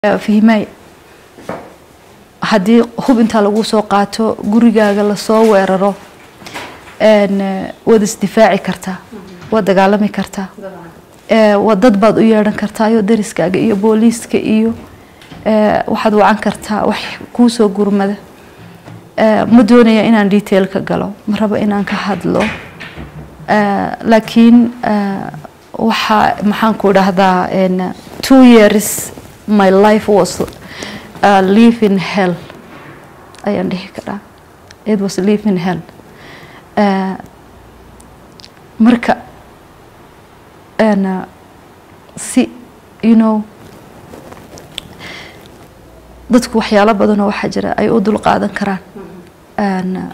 fihmay haddii hub intaa lagu soo qaato gurigaaga lasoo weeraro waad isdifaaci kartaa waad dagaalami kartaa dad baad u yeedhan kartaa iyo dariskaaga iyo booliiska iyo waxaad wacan kartaa wax kuusoo gurmada ma doonaya inaan detail ka galo ma rabo inaan ka hadlo laakiin waxaa maxaan ku dhahdaa two years my life was uh, live in hell ayaan dhihi karaa it was live in hell uh, marka uh, si you know dadku waxyaalo badanoo waxaa jira ay u dul qaadan karaan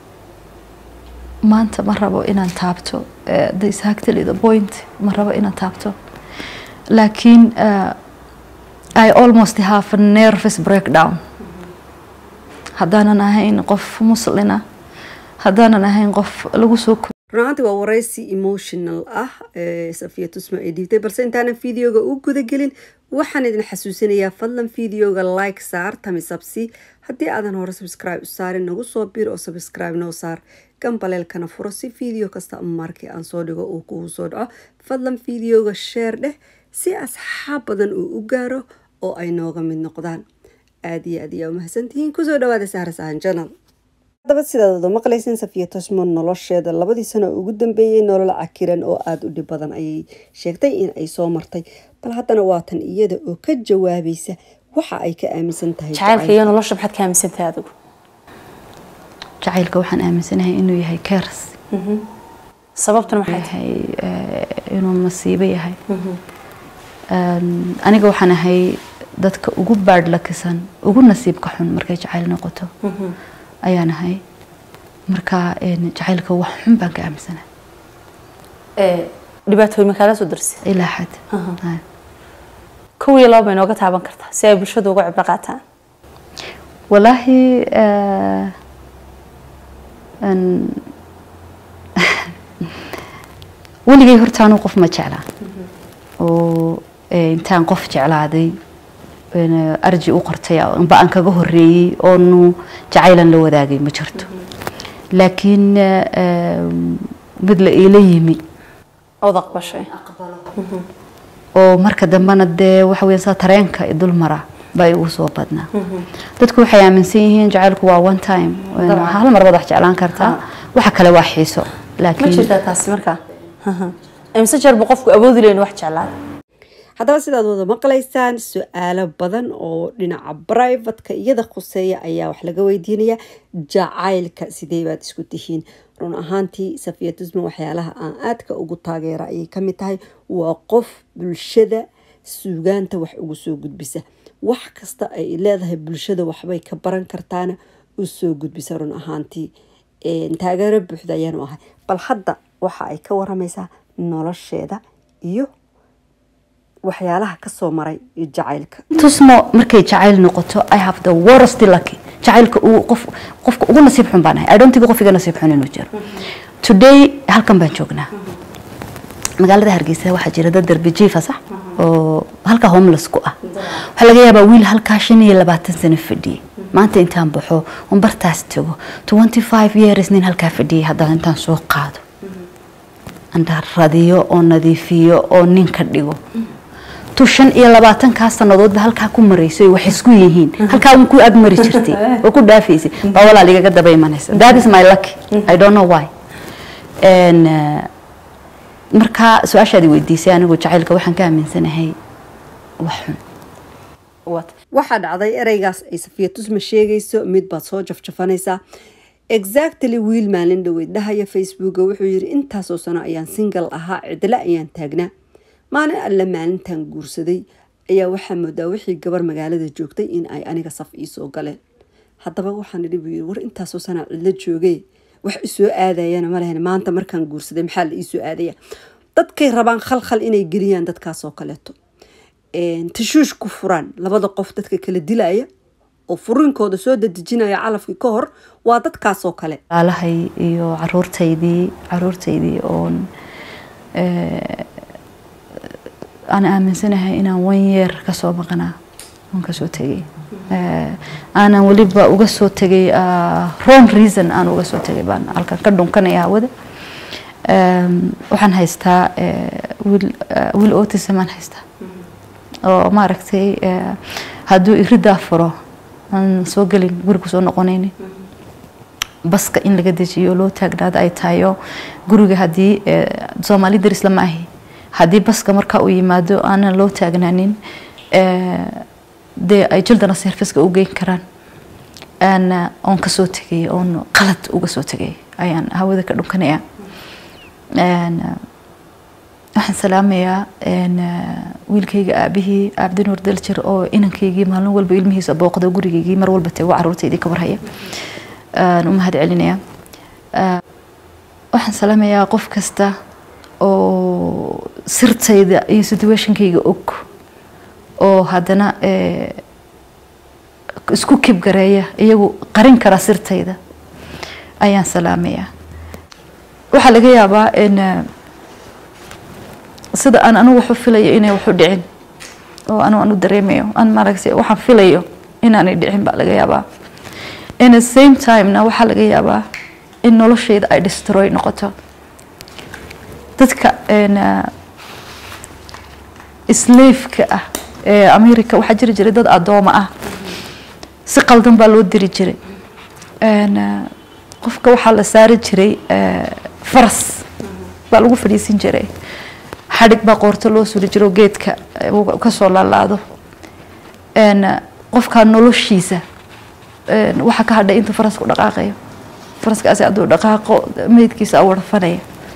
maanta ma rabo inaan taabto the exactly the point ma rabo inaan taabto laakiin I almost have a nervous breakdown haddaanan ahayn qof muslina haddaanan ahayn qof lagu soo runaantii waa waraysi emotional ah safiya tusma ay dhiibtay balse intaanan videoga u gudagelin waxaan idin xasuusinayaa fadlan videoga like saar tamisabsi haddii aadan hore subscribe u saarin nagu soo bir oo subscribe noo saar gambaleelkana furo si video kasta markii aan soo dhigo uu kugu soo dhaco fadlan videoga sheer dheh si asxaab badan uu u gaaro oo ay nooga mid noqdaan aada iyo aad ayaa umahadsantihiin kusoo dhawaada sahra sahan janal haddaba sidaad wada maqlaysin safiya tosmo nolosheeda labadii sano ugu dambeeyey nolol cakiran oo aada u dhib badan ayay sheegtay in ay soo martay bal haddana waatan iyada oo ka jawaabaysa waxa ay ka aaminsan tahay jacaylka iyo nolosha maxaad ka aaminsantahay adigu jacaylka waxaan aaminsanahay inuu yahay kers sababtuna maxay yahay inuu masiibo yahay aniga waxaan ahay dadka ugu baadhlakisan ugu nasiibka xun markay jacayl noqoto ayaan ahay marka jacaylka wax xun baan ka aaminsana dhibaatooyin ma kaala soo darsay ilaa xad kow iyo laba bay nooga taaban kartaa si ay bulshadu uga cibro qaataan walaahi weligay horta anuu qof ma jeclaa oo intaan qof jeclaaday arji u qortay amba aan kaga horeeyey oonu jacaylan la wadaagay ma jirto laakiin mid la iila yimi ood aqbashay oo marka dambena dee waxa weya saa tareenka dul mara baa igu soo badnaa dadku waxay aaminsan yihiin jacaylku waa one time hal mar baad wax jeclaan kartaa waxa kale waa xiiso ma laakiin jirtaa taasi markaa imse jeer buu qofku awoodi layn wax jeclaada haddaba sidaad wada maqlaysaan su-aalo badan oo dhinaca brivatka iyada khuseeya ayaa wax laga weydiinaya jacaylka sidee baad isku tihiin run ahaantii safiya tusma waxyaalaha aan aadka ugu taageera ayay kamid tahay waa qof bulshada suugaanta wax ugu soo gudbisa wax kasta ay leedahay bulshada waxbay ka baran kartaana u soo gudbisa run ahaantii taageero buuxda ayaanu ahay bal hadda waxa ay ka waramaysaa nolosheeda iyo waxyaalaha kasoo maray jacaylka tusmo markay jacayl noqoto i have the worst lucky jacaylka uu qof qofka ugu nasiib xun baan ahay i don't think qof iga nasiib xun inuu jiro today halkan baan joognaa magaalada hargeysa waxaa jira dad darbi jiifa sax oo halka homeless ku ah waxaa laga yaabaa wiil halkaa shan iyo labaatan sano fadhiyey maanta intaan baxo on bartaas tago twenty five years nin halkaa fadhiyay haddana intaan soo qaado andaan radiyo oo nadiifiyo oo nin ka dhigo tu shan iyo labaatankaa sanadoodba halkaa ku maraysay wax isku yihiin halkaa un ku agmari jirtay oo ku dhaafaysay baa walaal igaga daba imanaysa that is my lucky i don't know why and uh, markaa su-aashaadi weydiisay anigu jacaylka waxaan ka aaminsanahay wax xun waxaa dhacday ereygaas ay safiya tusma sheegayso mid baad soo jafjafanaysaa exactly wiil maalin dhaweyd dhahaya facebooka wuxuu yiri intaasoo sano ayaan single ahaa cidlo ayaan taagnaa maalin alle maalintan guursaday ayaa waxaa moodaa wixii gabar magaalada joogtay in ay aniga saf iisoo galeen haddaba waxaan idhi buu yiri war intaasoo sanaa cidlo joogay wax isoo aadayana ma lehen maanta markaan guursaday maxaa la iisoo aadaya dadkay rabaan khalkhal inay geliyaan dadkaasoo kaleeto tashuush ku furaan labada qof dadka kala dilaya oo furinkooda soo dadejinaya calafkii ka hor waa dadkaasoo kale alahay iyo caruurtaydii caruurtaydii oon aan aaminsanahay inaan wan yeer kasoo maqnaa waan kasoo tegay Eh, aanan weliba uga soo tegay ah, wrong reason aan uga soo tegay baan halkan ka dhunkanaya hawada Em, waxaan haystaa eh, wiil eh, wiil autism aan haystaa oo maaragtay eh, hadduu iridaa furo aan soo gelin guriga soo noqonaynin baska in laga dejiyo loo taagnaado ay tahayo guriga haddii eh, soomaali daris lama ahi haddii baska markaa uu yimaado aanan loo taagnaanin eh, dee ay jildana serviceka u geyn karaan aan eh, oon kasoo tegay oon qalad uga soo tegay ayaan hawada ka dhunkanaya Een, eh, waxaan salaamayaa een, eh, wiilkayga aabihii cabdinuur daljir oo inankaygii maalin walba ilmihiisa booqda gurigaygii mar walba tego caruurtaydii ka warhaya aan u mahad celinaya Eh, waxaan salaamayaa qof kasta oo sirtayda iyo situationkayga og oo haddana eh, isku kibgareeya iyagu qarin kara sirtayda ayaan salaamayaa waxaa laga yaabaa in eh, sida aan anigu waxu filayo inay waxu dhicin oo anigu aan u dareemayo aan maaragtay waxaan filayo inaanay dhicin baa laga yaabaa in the same time-na waxaa laga yaabaa in noloshayda ay destroy noqoto dadka een, eh, slave-ka ah ee america waxaa jiri jiray dad adooma ah si qaldan baa loo diri jiray Een, eh, qofka waxaa la saari jiray eh, faras baa lagu fadhiisin jiray xadhig baa qoorto loo suri jiro geedka eh, uu kasoo laalaado Een, eh, qofka noloshiisa een, waxaa ka hadhay intuu farasku dhaqaaqayo faraskaasi hadduu dhaqaaqo meydkiisa warfanaya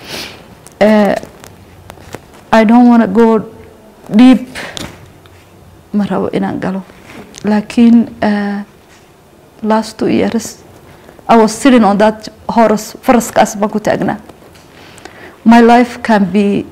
Eh, I don't want to go deep ma rabo inaan galo laakiin uh, last two years I was sitting on that horse faraskaas baan ku taagnaa my life can be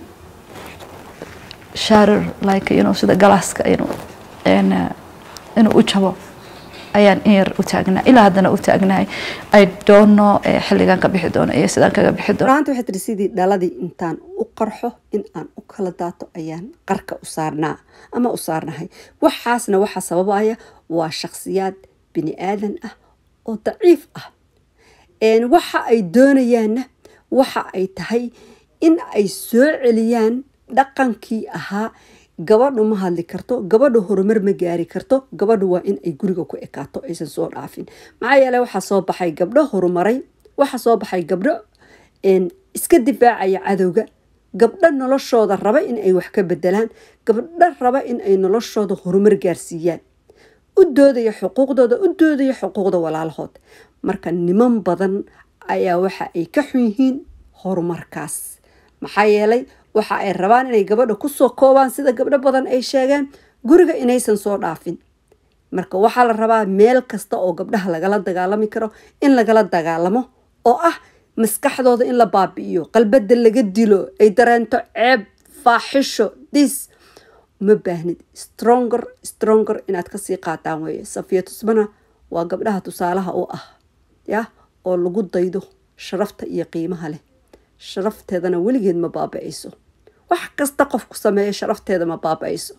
shattered like you know sida galaaska inuu in, uh, inuu u jabo ayaan in yar u taagnaa ilaa haddana u taagnahay I don't know eh, xilligaan ka bixi doono iyo sidaan kaga bixi doono raanta waxay tiri sidii dhaladii intaan u qarxo in aan u kala daato ayaan qarka u saarnaa ama u saarnahay waxaasna waxaa sababaya waa shakhsiyaad bini aadan ah oo daciif ah Een, waxa ay doonayaanna waxa ay tahay in ay soo celiyaan dhaqankii ahaa gabadhu ma hadli karto gabadhu horumar ma gaari karto gabadhu waa in ay guriga ku ekaato aysan soo dhaafin maxaa yeele waxaa soo baxay gabdho horumaray waxaa soo baxay gabdho een, iska difaacaya cadowga gabdho noloshooda raba in ay wax ka bedelaan gabdho raba in ay noloshooda horumar gaarsiiyaan u doodaya xuquuqdooda u doodaya xuquuqda walaalahood marka niman badan ayaa waxa ay ka xun yihiin horumarkaas maxaa yeelay waxa ay rabaan inay gabadha kusoo koobaan sida gabdho badan ay sheegeen guriga inaysan soo dhaafin marka waxaa la rabaa meel kasta oo gabdhaha lagala dagaalami karo in lagala dagaalamo oo ah maskaxdooda in la baabi'iyo qalbada laga dilo ay dareento ceeb faaxisho dis uma baahnid stronger stronger inaad kasii qaataan weeye safiya tusmana waa gabdhaha tusaalaha u ah ya oo lagu daydo sharafta iyo qiimaha leh sharafteedana weligeed ma baaba'ayso wax kasta qofku sameeyo sharafteeda ma baaba'ayso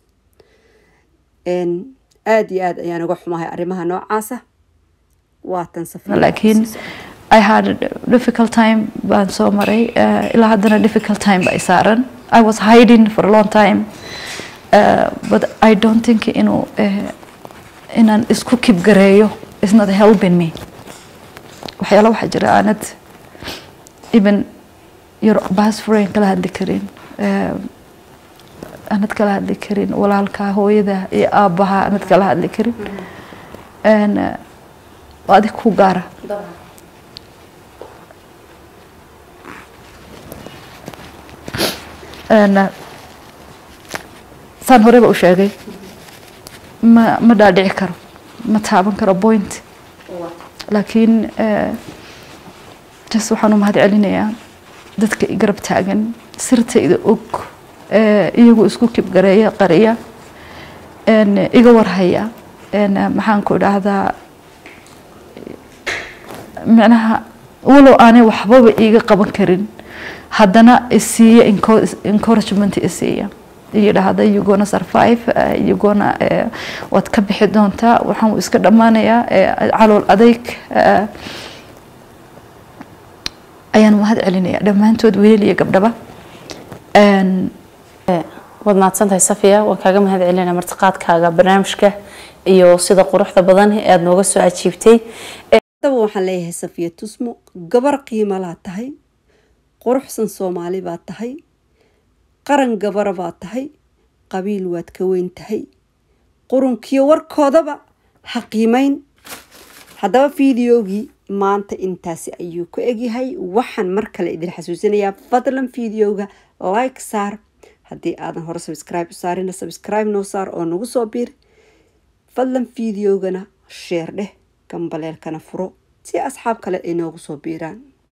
Een, aad iyo aad ayaan uga xumahay arrimaha noocaasa waatan safiya laakiin I had a difficult time baan soo maray uh, ilaa haddana difficult time ba i saaran I was hiding for a long time uh, but I don't think inuu uh, inaan isku kibgareeyo is not helping me waxyaala waxaa jira aanad even your best friend kala hadli karin uh, aanad kala hadli karin walaalka hooyada iyo aabaha aanad kala hadli karin And, uh, waa adig ku gaara Een, uh, saan horeba u sheegay ma ma dhaadhici karo ma taaban karo point laakiin uh, just waxaan u mahad celinayaa dadka i garab taagan sirtayda og uh, iyagu isku kibgareeya qariya een, iga warhaya een, uh, maxaan ku idhaahdaa micnaha walow aanay waxbaba iiga qaban karin haddana isiiya encouragement isiiya yidhaahda you gonna survive uh, you gonna uh, waad ka bixi doontaa waxaan wuu iska dhammaanayaa uh, calool adayg uh, ayaan mahad celinaya dhammaantood wiilal iyo gabdhaba Een, waad mahadsantahay safiya waan kaaga mahad celinaa martiqaadkaaga barnaamijka iyo sida quruxda badan ee aada nooga soo ajiibtay haddaba waxaan leeyahay safiya tusmo gabar qiimalaa tahay quruxsan soomaali baad tahay qaran gabara baad tahay qabiil waad ka weyn tahay qurunkiyo warkoodaba ha qiimayn haddaba fideogii maanta intaasi ayuu ku egyahay waxaan mar kale idin xasuusinayaa fadlan fideoga like saar haddii aadan hore subscribe u saarina subscribe noo saar oo nagu soo biir fadlan fideogana sheer dheh gambaleelkana furo si asxaab kale ay noogu soo biiraan